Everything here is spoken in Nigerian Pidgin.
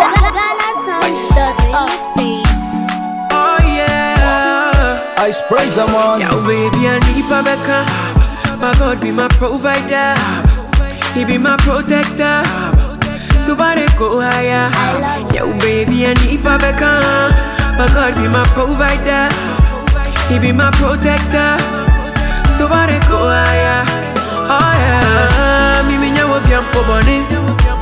Oh yeah. I sprays them on. Now baby I need my Becca. My God be my provider. He be my protector. So I dey go higher. Yo baby I need my Becca. My God be my provider. He be my protector. So I dey go higher. Oh yeah. Me me nyawo bi ampo boni.